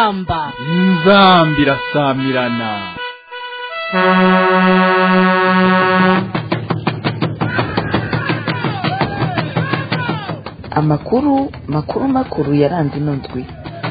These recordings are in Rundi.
inzamba inzambi irasamirana amakuru makuru makuru yaranze ino ndwi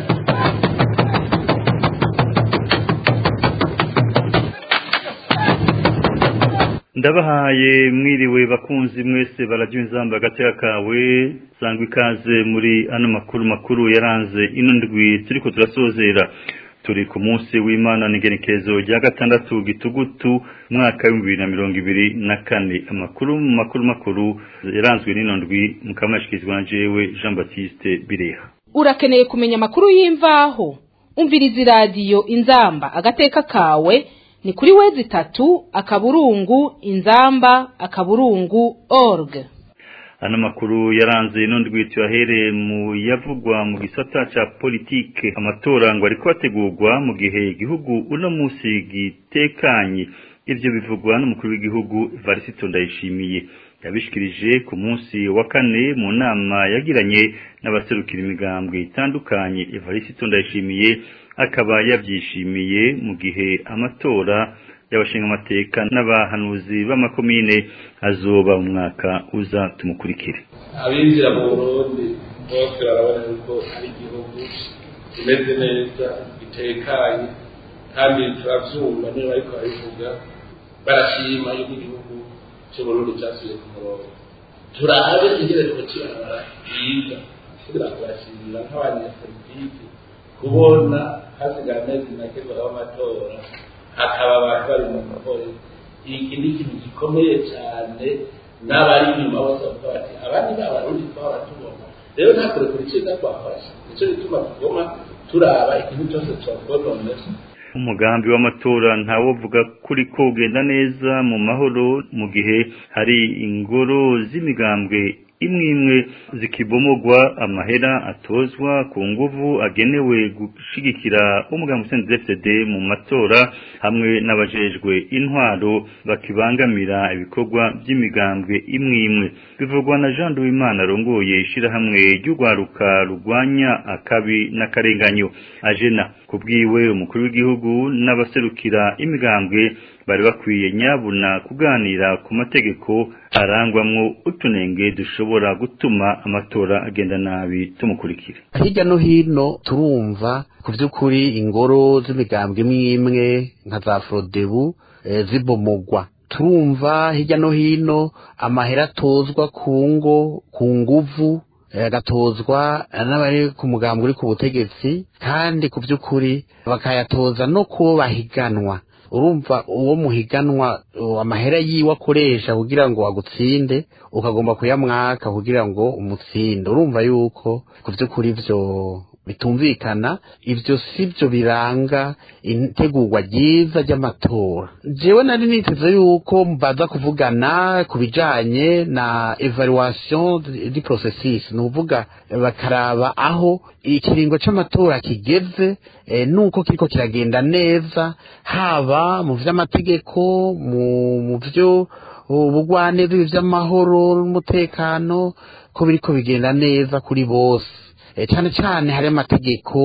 ndabahaye mwiriwe bakunzi mwese barajya inzamba agateka kawe sangwa ikaze muri ano makuru makuru yaranze ino ndwi turiko turasozera turi ku munsi w'imana n'igenekerezo rya gatandatu gitugutu mwaka w'ibihumbi bibiri na mirongo ibiri na kane amakuru makuru makuru yaranzwe n'ino ndwi mukamashyikirizwa na jewe jean baptiste bireha urakeneye kumenya amakuru y'imvaho umviriza iradiyo inzamba agateka kawe ni kuri wezi itatu akaburungu inzamba akaburungu org ano makuru yaranze ino ndwi tuyahereye mu yavugwa mu gisata ca politike amatora ngo ariko ategurwa mu gihe igihugu uno munsi gitekanye ivyo bivugwa n'umukuru w'igihugu Varisito Ndayishimiye yabishikirije ku munsi wa kane mu nama yagiranye n'abaserukira imigambwe itandukanye Evariste Ndayishimiye akaba yabyishimiye mu gihe amatora y'abashinga amateka n'abahanuzi b'amakomine azoba mu mwaka uza tumukurikire abinjira mu burundi bose barabona yuko ari igihugu kimeze neza gitekanye kandi turavyumva niba bariko barabivuga barashima yuko igihugu cy'uburundi cyasubiye ku murongo turabe ingene twocibarabara byiza kugira ngo bashimira nk'abanyapolitiki kubona hasigaye amezi make ngo haba amatora hakaba abantu bari mu mahoro iki ni ikintu gikomeye cyane n'abari inyuma bose bavuga bati abandi ni abarundi twaba tubona rero nta kure kuri cyiza twafashe nicyo gituma tugoma turaba ikintu cyose twakononera umugambi w'amatora ntawovuga kuri ko ugenda neza mu mahoro mu gihe hari ingoro z'imigambwe imwe imwe zikibomogwa amahera atozwa ku nguvu agenewe gushigikira umugambi CNDD-FDD mu matora hamwe n'abajejwe intwaro bakibangamira ibikorwa by'imigambwe imwe imwe bivugwa na Jean Duwimana arongoye ishirahamwe ry'urwaruka rugwanya akabi n'akarenganyo ajena kubwiwe umukuru w'igihugu n'abaserukira imigambwe bari bakwiye nyabuna kuganira ku mategeko arangwamwo utunenge dushobora gutuma amatora agenda nabi tumukurikire hirya no hino turumva ku by'ukuri ingoro z'imigambwe imwe imwe nka za forodebu zibomogwa turumva hirya no hino amahera atozwa ku ngo ku nguvu agatozwa n'abari ku mugambi uri ku butegetsi kandi ku by'ukuri bakayatoza no kubo bahiganwa urumva uwo muhiganwa amahera yiwe akoresha kugira ngo agutsinde ukagomba kuyamwaka kugira ngo umutsinde urumva yuko ku by'ukuri ibyo bitumvikana ibyo si byo biranga itegurwa ryiza ry'amatora jewe nari niteze yuko baza kuvugana ku bijanye na evaluation di processus ni ukuvuga bakaraba aho ikiringo c'amatora kigeze e, nuko kiriko kiragenda neza haba mu vy'amategeko mu mu vyo ubugwaneza ivy'amahoro n'umutekano ko biriko bigenda neza kuri bose cyane cyane hari amategeko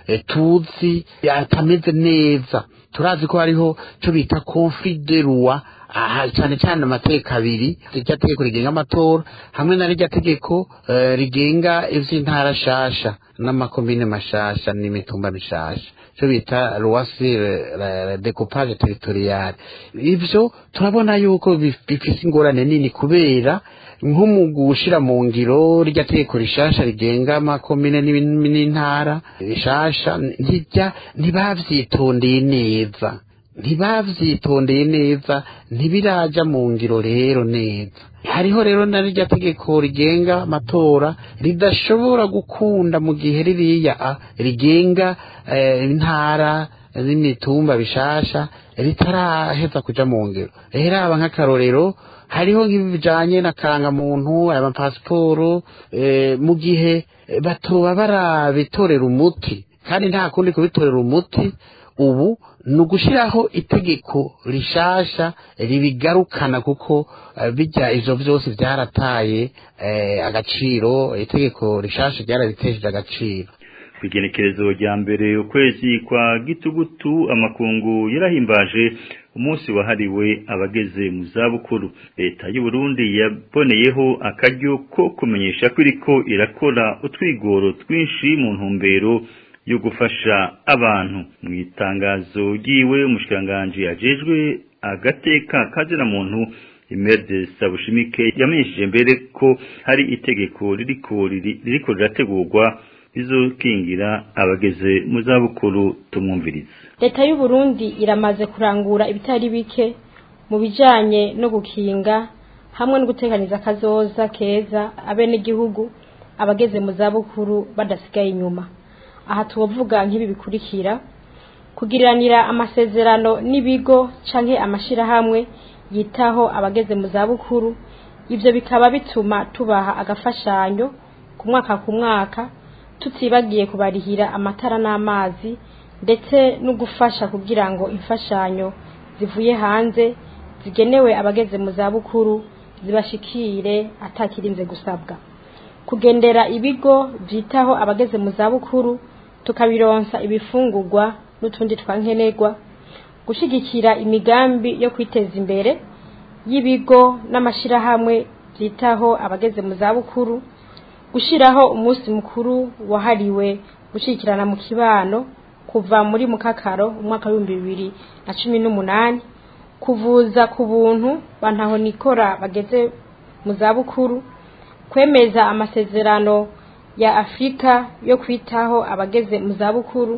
tuzi atameze neza turazi ko hariho cyo bita conflit de loi cyane cyane amategeko abiri irya tegeko rigenga amatora hamwe na rirya tegeko rigenga ivy'intara shasha n'amakomine mashasha n'imitumba mishasha cyo bita loi sur découpage territorial ivyo turabona yuko bifise ingorane nini kubera nko mu gushira mu ngiro rya tegeko rishasha rigenga amakomine n'intara rishasha ntijya ntibavyitondeye neza ntibavyitondeye neza ntibiraja mu ngiro rero neza hariho rero na rya tegeko rigenga amatora ridashobora gukunda mu gihe ririya rigenga intara n'imitumba bishasha ritaraheza kuja mu ngiro rero aba nk'akarorero hariho nk'ibijanye na karangamuntu aya mapasiporo mu gihe batoba barabitorera umuti kandi nta kundi kubitorera umuti ubu ni ugushyiraho itegeko rishasha ribigarukana kuko bijya ivyo vyose vyarataye agaciro itegeko rishasha ryarabitesheje agaciro ku igenekerezo rya mbere ukwezi kwa gitugutu amakungu yarahimbaje umunsi wahariwe abageze mu zabukuru leta y'u Burundi yaboneyeho akaryo ko kumenyesha ko iriko irakora utwigoro twinshi mu ntumbero yo gufasha abantu mu itangazo ryiwe umushikiranganji ajejwe agateka kazira muntu Imerde Sabushimike yamenyesheje mbere ko hari itegeko ririko ririko rirategurwa bizokingira abageze mu zabukuru tumwumviriza leta y'u Burundi iramaze kurangura ibitari bike mu bijanye no gukinga hamwe no gutekaniza akazoza keza abene igihugu abageze mu zabukuru badasigaye inyuma aha tuvuga nk'ibi bikurikira kugiriranira amasezerano n'ibigo canke amashirahamwe yitaho abageze mu zabukuru ibyo bikaba bituma tubaha agafashanyo ku mwaka ku mwaka tutibagiye kubarihira amatara n'amazi ndetse no gufasha kugira ngo imfashanyo zivuye hanze zigenewe abageze mu zabukuru zibashikire atakirinze gusabwa kugendera ibigo byitaho abageze mu zabukuru tukabironsa ibifungurwa n'utundi twankenerwa gushyigikira imigambi yo kwiteza imbere y'ibigo n'amashyirahamwe byitaho abageze mu zabukuru gushyiraho umunsi mukuru wahariwe gushyigikirana mu kibano kuva muri mukakaro umwaka w'ibihumbi bibiri na cumi n'umunani kuvuza ku buntu bantaho nikora bageze mu zabukuru kwemeza amasezerano ya afurika yo kwitaho abageze mu zabukuru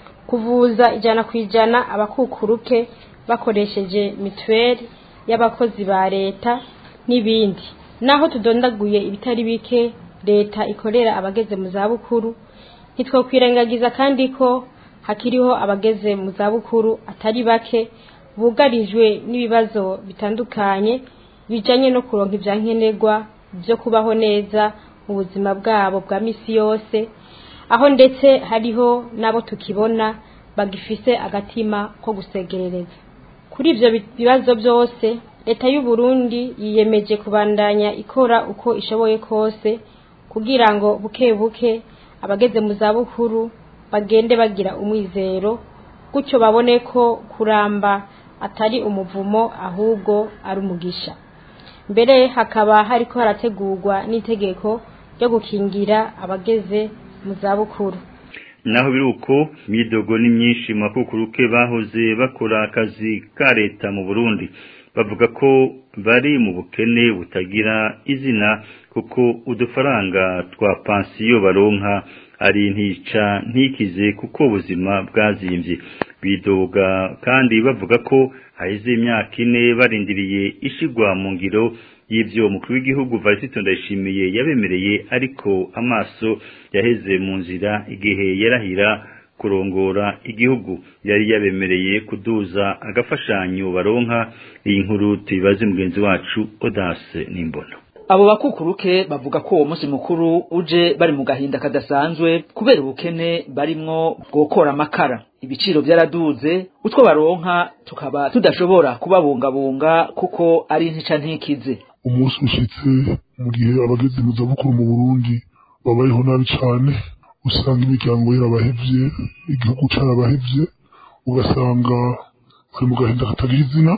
kuvuza ijana ku ijana abakukuruke bakoresheje mituweli y'abakozi ba leta n'ibindi naho tudondaguye ibitari bike leta ikorera abageze mu zabukuru ntitwakwirengagiza kandi ko hakiriho abageze mu zabukuru atari bake bugarijwe n'ibibazo bitandukanye bijanye no kuronka ibyankenerwa byo kubaho neza mu buzima bwabo bwa misi yose aho ndetse hariho n'abo tukibona bagifise agatima ko gusegerereza kuri ibyo bibazo byose leta y'u Burundi yiyemeje kubandanya ikora uko ishoboye kose kugira ngo buke buke abageze mu zabukuru bagende bagira umwizero gutyo babone ko kuramba atari umuvumo ahubwo ari umugisha mbere hakaba hariko harategurwa n'itegeko ryo gukingira abageze mu zabukuru naho biri uko imyidogo ni myinshi mu makukuruke bahoze bakora akazi ka leta mu burundi bavuga ko bari mu bukene butagira izina kuko udufaranga twa pansiyo baronka ari ntica ntikize kuko ubuzima bwazimbye bidoga kandi bavuga ko haheze imyaka ine barindiriye ishigwa mu ngiro y'ibyo umukuru w'igihugu Varisito Ndayishimiye yabemereye ariko amaso yaheze mu nzira igihe yarahira kurongora igihugu yari yabemereye kuduza agafashanyo baronka iyi nkuru tuyibaze mugenzi wacu Odase Nimbona abo bakukuruke bavuga ko uwo munsi mukuru uje bari mu gahinda kadasanzwe kubera ubukene barimwo bwokora amakara ibiciro byaraduze utwo baronka tukaba tudashobora kubabungabunga kuko ari ntica ntikize umunsi ushitse mu gihe abageze mu zabukuru mu burundi babayeho nabi cane usanga imiryango yarabahevye igihugu carabahevye ugasanga bari mu gahinda katagira izina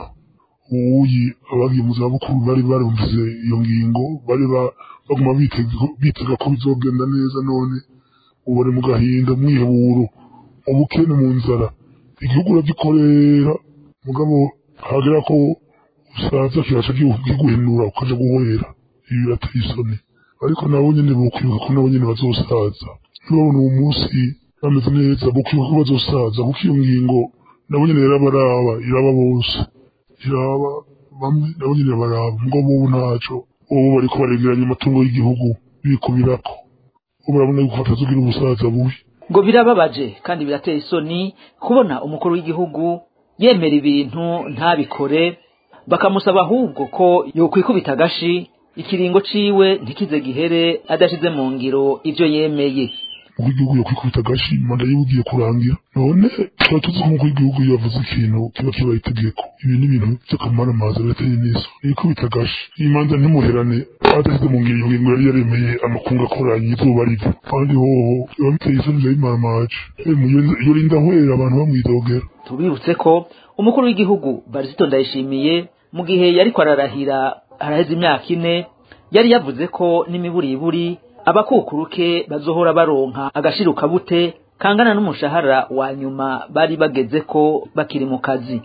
uwuyi abagiye mu zabukuru bari barumvise iyo ngingo bari baguma bitega ko bizogenda neza none ubu bari mu gahinda mwiheburo ubukene mu nzara igihugu uragikorera mugabo hagera ko usaza kiraca kiguhenura ukaja guhwera ibi birateye isoni ariko nabo nyene bokwibuka ko nabo nyene bazosaza ntibabona uwo munsi bameze neza bokwibuka ko bazosaza kuko iyo ngingo nabo nyene irabaraba iraba bose iraba bamwe nabo nyene baraba ngo bobo ntaco ubu bariko baregeranya amatungo y'igihugu bikubirako ubu barabona yuko batazogira ubusaza bubi ngo birababaje kandi birateye isoni kubona umukuru w'igihugu yemera ibintu ntabikore bakamusaba ahubwo ko yokwikubita agashi ikiringo ciwe ntikize gihere adashize mu ngiro ivyo yemeye umukuru w'igihugu yokwikubita agashi manda yiwe igiye kurangira none tuba tuzi ko umukuru w'igihugu iyo yavuze ikintu kiba kibaye itegeko ibi ni ibintu by'akamaramaza birateye n'iso yikubita agashi iyi manza ntimuherane adashyize mu ngingo ngingo yari yaremeye amakungu akoranye izuba riva kandi hoho biba biteye isoni biba bimaramaje iyo rinda hwera abantu bamwidogera tubibutse ko umukuru w'igihugu barisito ndayishimiye mu gihe yariko ararahira haraheze imyaka ine yari yavuze ko n'imiburiburi abakukuruke bazohora baronka agashiruka bute kangana n'umushahara wa nyuma bari bageze ko bakiri mu kazi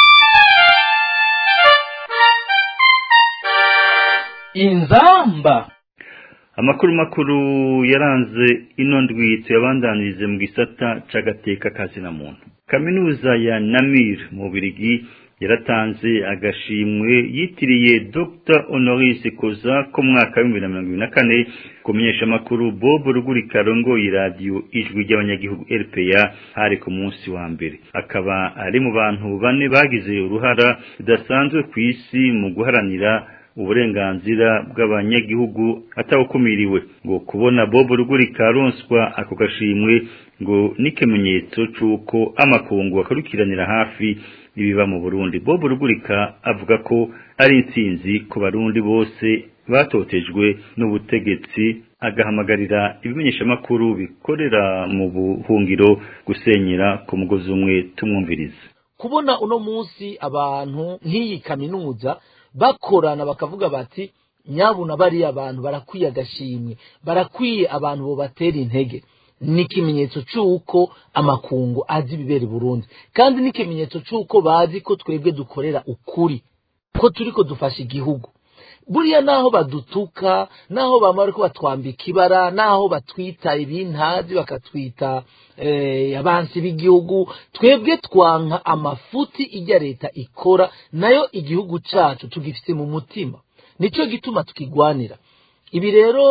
inzamba amakuru makuru yaranze ino ndwi tuyabandanirize mu gisata c'agateka kazina muntu kaminuza ya namir mu birigi yaratanze agashimwe yitiriye Dr Honoris Koza ko mwaka wa 2024 kumenyesha amakuru Bob Rugurika rongoye radio ijwi ry'abanyagihugu RPA hari ku munsi wa mbere akaba ari mu bantu bane bagize uruhara rudasanzwe ku isi mu guharanira uburenganzira bw'abanyagihugu atawukumiriwe ngo kubona Bob Rugurika aronswa ako gashimwe ngo n'ikimenyetso c'uko amakungu akarukiranira hafi ibiba mu Burundi Bob Rugurika avuga ko ari intsinzi ku barundi bose batotejwe n'ubutegetsi agahamagarira ibimenyeshamakuru bikorera mu buhungiro gusenyera ku mugozi umwe tumwumviriza kubona uno munsi abantu nk'iyi kaminuza bakorana bakavuga bati nyabuna bariya abantu barakwiye agashimwe barakwiye abantu bo batera intege ni ikimenyetso cy'uko amakungu azi ibibera i burundi kandi ni ikimenyetso cy'uko bazi ko twebwe dukorera ukuri ko turi ko dufasha igihugu buriya naho badutuka naho bamara ko batwambika ibara naho batwita ibintazi bakatwita abansi b'igihugu twebwe twanka amafuti ijya leta ikora nayo igihugu cyacu tugifite mu mutima nicyo gituma tukigwanira ibi rero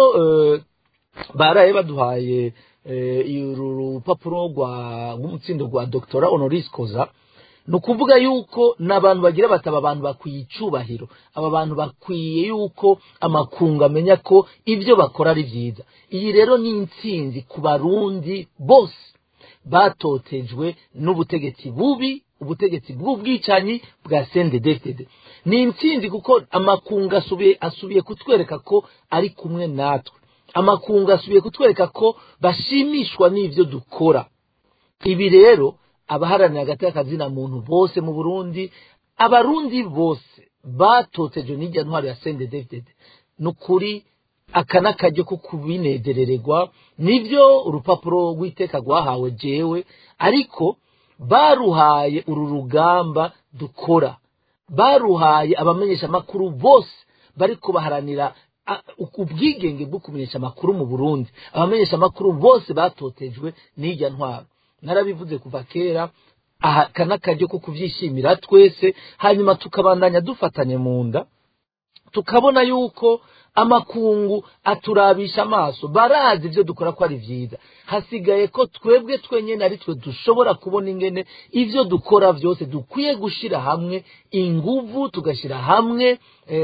baraye baduhaye uru rupapuro rw'umutsindo rwa dogtora honoris koza ni ukuvuga yuko n'abantu bagira bataba abantu bakwiye icubahiro aba bantu bakwiye yuko amakungu amenya ko ibyo bakora ari byiza iyi rero ni intsinzi ku barundi bose batotejwe n'ubutegetsi bubi ubutegetsi bw'ubwicanyi bwa sendedefitede ni intsinzi kuko amakungu asubiye asubiye kutwereka ko ari kumwe natwe amakungu asubiye kutwereka ko bashimishwa n'ibyo dukora ibi rero abaharanira hagati y'akazina muntu bose mu burundi abarundi bose batotejwe n'ijya ntwaro ya sende david ni ukuri aka ni akaryo ko kubinezerererwa nibyo urupapuro rw'iteka rwahawe jewe ariko baruhaye uru rugamba dukora baruhaye abamenyeshamakuru bose bari kubaharanira ubwigenge bwo kumenyesha amakuru mu burundi abamenyeshamakuru bose batotejwe n'ijya ntwaro narabivuze kuva kera aka n'akaryo ko kubyishimira twese hanyuma tukabandanya dufatanye mu nda tukabona yuko amakungu aturabisha amaso barazi ibyo dukora ko ari byiza hasigaye ko twebwe twenyine ari twe dushobora kubona ingene ibyo dukora byose dukwiye gushyira hamwe inguvu tugashyira hamwe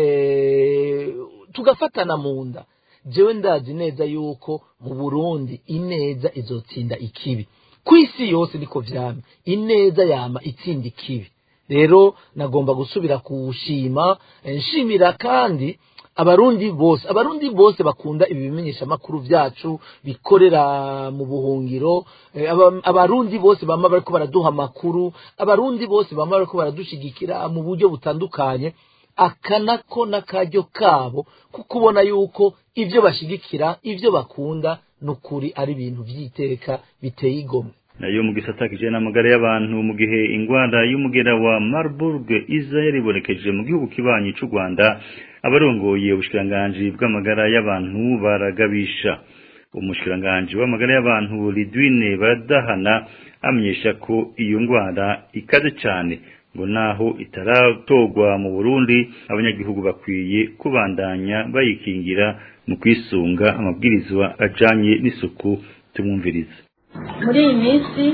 tugafatana mu nda jewe ndazi neza yuko mu burundi ineza izotsinda ikibi ku isi yose niko vyama ineza yama itsinda ikibi rero nagomba gusubira kuwushima nshimira kandi abarundi bose abarundi bose bakunda ibi bimenyeshamakuru byacu bikorera mu buhungiro abarundi bose bama bariko baraduha amakuru abarundi bose bama bariko baradushigikira mu buryo butandukanye aka nako n'akaryo kabo ko kubona yuko ibyo bashigikira ibyo bakunda n'ukuri ari ibintu by'iteka biteye igomwe nayo mu gisata kijana n'amagara y'abantu mu gihe ingwara y'umugera wa Marburg iza yaribonekeje mu gihugu kibanyi cy'u Rwanda abarongoye ubushikiranganji bw'amagara y'abantu baragabisha umushikiranganji w'amagara y'abantu Lidwine baradahana amenyesha ko iyo ngwara ikaze cyane ngo naho itaratorwa mu Burundi abanyagihugu bakwiye kubandanya bayikingira mu kwisunga amabwirizwa ajanye n'isuku tumwumviriza muri iyi minsi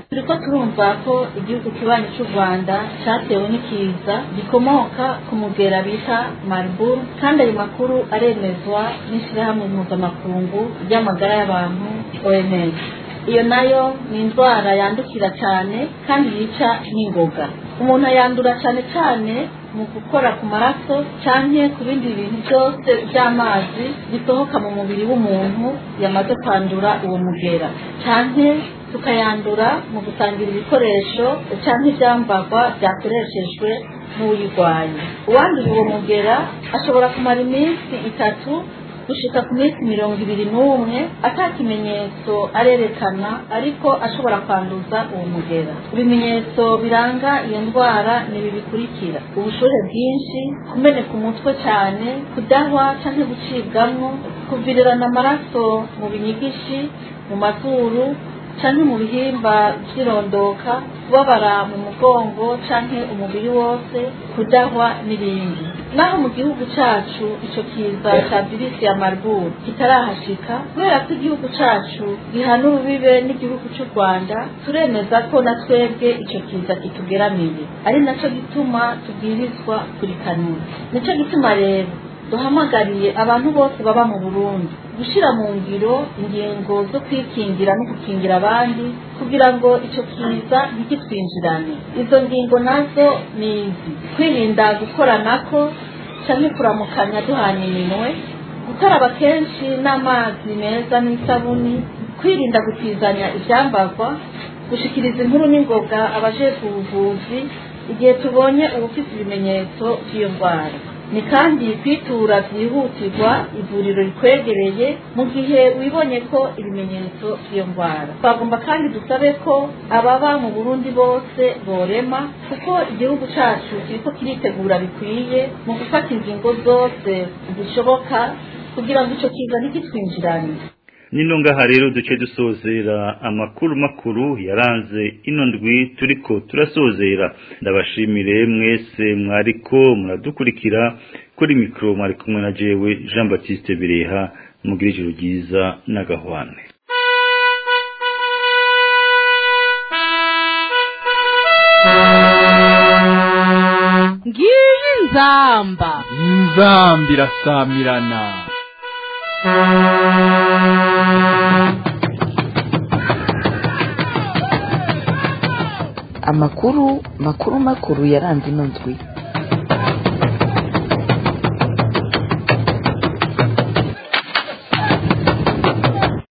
turiko turumva ko igihugu kibanyi cy'u rwanda cyatewe n'ikiza gikomoka ku mugera bita mariburu kandi ayo makuru aremezwa n'ishyirahamwe mpuzamakungu ry'amagara y'abantu oms iyo nayo ni indwara yandukira cyane kandi yica n'ingoga umuntu ayandura cyane cyane mu gukora ku maraso cyangwa ku bindi bintu byose by'amazi bisohoka mu mubiri w'umuntu yamaze kwandura uwo mugera cyangwa tukayandura mu gusangira ibikoresho cyangwa ibyambarwa byakoreshejwe n'uyirwaye uwanduye uwo mugera ashobora kumara iminsi itatu gushika ku minsi mirongo ibiri n'umwe ata kimenyetso arerekana ariko ashobora kwanduza uwo mugera ibimenyetso biranga iyo ndwara ni ibi bikurikira ubushuhe bwinshi kumeneka umutwe cyane kudahwa cyangwa gucibwamwo kuvirirana amaraso mu binyigishi mu mazuru canke mu bihimba vy'irondoka kubabara mu mugongo canke umubiri wose kudahwa n'ibindi naho mu gihugu cacu ico kiza ca virisi ya marburg kitarahashika kubera ko igihugu cacu gihana urubibe n'igihugu c'u rwanda turemeza ko na twebwe ico kiza kitugeramiye ari naco gituma tubwirizwa kurikanura nico gituma rero duhamagariye abantu bose baba mu burundi gushyira mu ngiro ingingo zo kwikingira no gukingira abandi kugira ngo icyo kiza ntikitwinjirane izo ngingo nazo ni izi kwirinda gukoranako cyangwa kuramukanya duhana iminwe gukaraba kenshi n'amazi meza n'isabuni kwirinda gutizanya ibyambarwa gushikiriza inkuru n'ingoga abajejwe ubuvuzi igihe tubonye ubufite ibimenyetso by'iyo ndwara ni kandi kwitura byihutirwa ivuriro rikwegereye mu gihe wibonye ko ibimenyetso by'iyo ndwara twagomba kandi dusabe ko ababa mu burundi bose borema kuko igihugu cyacu kiriko kiritegura bikwiye mu gufata ingingo zose zishoboka kugira ngo icyo kiza ntikitwinjirane nino ngaha rero duce dusozera amakuru makuru yaranze ino ndwi turiko turasozera ndabashimire mwese mwariko muradukurikira kuri mikoro mwari kumwe na jewe Jean Baptiste Bireha mugira ijoro ryiza n'agahwane ngiyi nzamba inzamba irasamirana amakuru makuru makuru yaranze ino ndwi